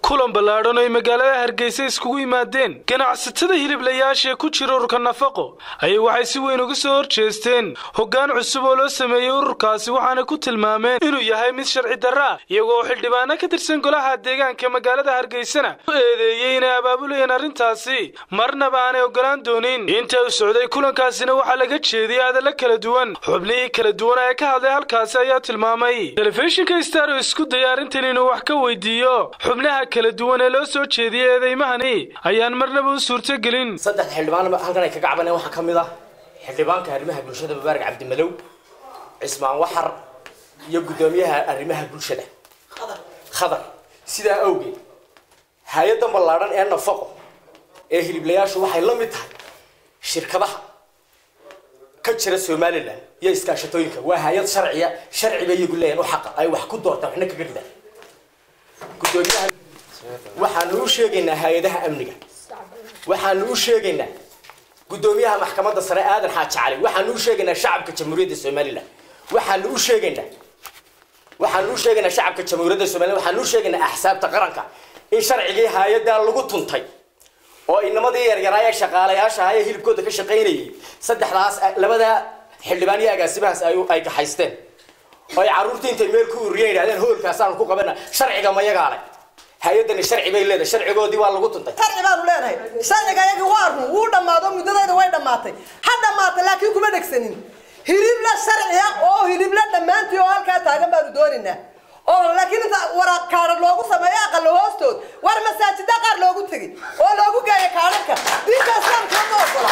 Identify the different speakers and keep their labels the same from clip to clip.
Speaker 1: kulan ballaadhan oo ay magaalada hargeysa iskugu yimaadeen ganacsatada hiliblayaasha ee ku jira ururka nafaqo ayay waxay si weyn uga soo horjeesteen hoggaan cusub oo loo sameeyey ururkaasi waxaana ku tilmaameen inuu yahay mid sharci darra ah iyagoo xildhibaano ka tirsan golaha deegaanka magaalada hargeysana u eedeeyey inay abaabulayeen arrintaasi marnaba aanay ogolaan doonin inta uu socday kulankaasina waxaa laga jeediyey hadalla kala duwan xubnihii kala duwan ee ka hadlay halkaasi ayaa tilmaamay telefishinka star oo isku daya arrintan inuu wax ka weydiiyo xubnaha kala duwan ee loo soo jeediyey eedeymahani ayaan marnaba u suurtogelin
Speaker 2: saddex xildhibaan halkan ay kaga cabaneen waxaa ka mid ah xildhibaanka arrimaha bulshada mubaarak cabdimalow cismaan waxar iyo guddoomiyaha arrimaha bulshada khadar sidaa awgeed hay-addan ballaadhan ee nafaqo ee hiliblayaashu waxay la mid tahay shirkadaha ka jira somalilan iyo iskaashatooyinka waa hay-ad sharciya sharciba iyagu leeyahan u xaqa ay wax ku doortaan waxna kaga ridaan guddoomiyaha waxaanu u sheegaynaa hay-adaha amniga waxaanu u sheegaynaa guddoomiyaha maxkamadda sare aadan xaaji cali waxaanu u sheegaynaa shacabka jamhuuriyadda somalilan waxaanu u sheegaynaa waxaanu u sheegaynaa shacabka jamhuuriyadda somalilan waxaanu u sheegaynaa axsaabta qaranka in sharcigii hay-addaa lagu tuntay oo inamadii yaryaraa ee shaqaalayaasha ahaa ee hilibkooda ka shaqaynayay saddexdaas labada xildhibaan iyo agaasimahaas ay gaxaysteen oo ay carruurtii intay meel ku uriyeen yidhahdeen hoolkaasaan ku qabana sharciga ma yagaa leh hay-addani sharci bay leedahay sharcigoodii waa lagu tuntay
Speaker 3: sharci baanu leenahay sharciga iyagi waa run wuu dhammaado muddadeeda way dhammaatay ha dhammaatay laakiin kuma dhegsanin hilibla sharciya oo hilibla dhammaantii oo halkaa taagan baanu doonaynaa oo laakiin inta waraaq kaadhar loogu sameeyo aqalo hoostood war masaajida qaar loogu tegay oo loogu geeya kaadharka diinta islaamka ma ogola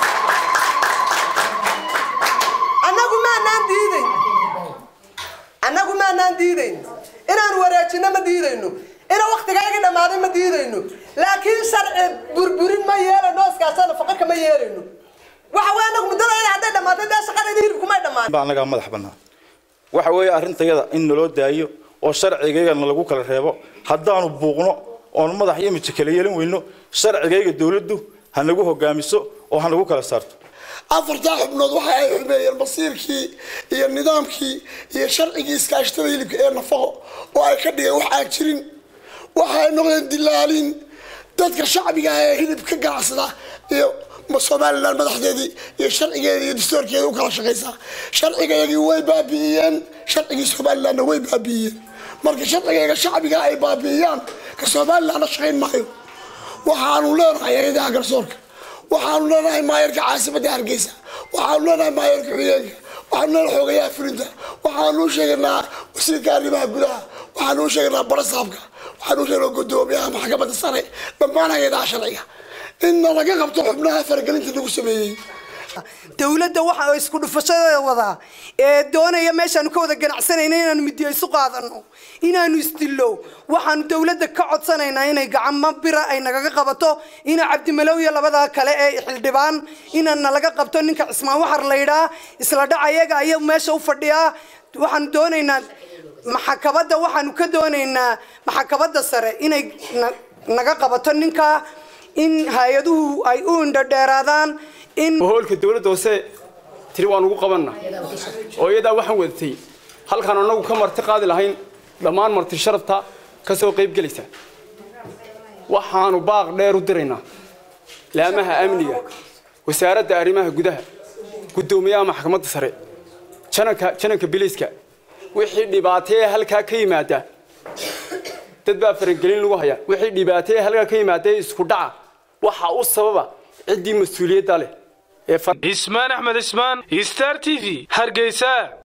Speaker 3: annagu maanaan diidayn annagu maanaan diidayn inaan wareejino ma diidayno ina waktigayga dhammaaday ma diidayno laakiin sharci burburin ma yeelayno iskaasana faqirka ma yeelayno waxa wey anagu muddadayda hadday dhammaatay dee shaqadayda hilibkumay dhammaan
Speaker 4: baa annagaa madax bannaan waxa weeye arrintayada in naloo daayo oo sharcigaygana lagu kala reebo haddaanu buuqno oon madax iyo miji kala yeelin weyno sharcigayga dawladdu ha nagu hogaamiso oo ha nagu kala saarto
Speaker 5: afartaa xubnood waxa ay xumeeyeen basiirkii iyo nidaamkii iyo sharcigii iskaashatada hilibka ee nafaqo oo ay ka dhigeen wax aan jirin waxa ay noqdeen dilaalin dadka shacbiga ah ee hilib ka ganacsada iyo somalilan madaxdeedii iyo sharcigeeda iyo dastoorkeeda u kala shaqaysaa sharcigayagii way baabi'iyeen sharcigii somalilanna way baabi'iyeen marka sharcigayga shacbiga ay baabi'iyaan ka somalilanna shaqayn maayo waxaanu leenahay eedaha garsoorka waxaanu leenahay maayarka caasimadda hargeysa waxaanu leenahay maayarka xuyeenka waxaanu leenahay xoogayaha fulinta waxaanu u sheegaynaa wasiirka arrimaha gudaha waxaanu u sheegaynaa barasaabka waxaanu u sheegaynaa guddoomiyaha maxkamadda sare dhammaan hay-adaha sharciga inna laga qabto xubnaha faragelinta lagu sameeyey
Speaker 3: dawladda waxa isku dhufashada wadaa ee doonaya meeshaanu ka wada ganacsanayna inaanu midiyo isu qaadano inaanu isdillo waxaanu dawladda ka codsanaynaa inay gacamo bira ay nagaga qabato ina cabdimalow iyo labada kale ee xildhibaan inana laga qabto ninka cismaan waxar laydhaa isla dhac ayaga ayaa meesha u fadhiyaa waxaanu doonaynaa maxakabadda waxaanu ka doonaynaa maxakabadda sare inay naga qabato ninka in hay-aduhu ay u indhodheeraadaan in
Speaker 6: hoolka dawladda hoose tiri waan ugu qabanna oo iyadaa waxaan wadatay halkaan annagu ka marti qaadi lahayn dhammaan marti sharafta ka soo qayb gelaysa waxaanu baaq dheer u diraynaa laamaha amniga wasaaradda arrimaha gudaha guddoomiyaha maxkamadda sare jananka jananka biliiska wixii dhibaatee halkaa ka yimaada dad baa faragelin lagu hayaa wixii dhibaatee halkaa ka yimaada isku dhaca waxaa u sababa ciddii mas-uuliyadda leh
Speaker 1: ismaan axmed ismaan star t v hargeysa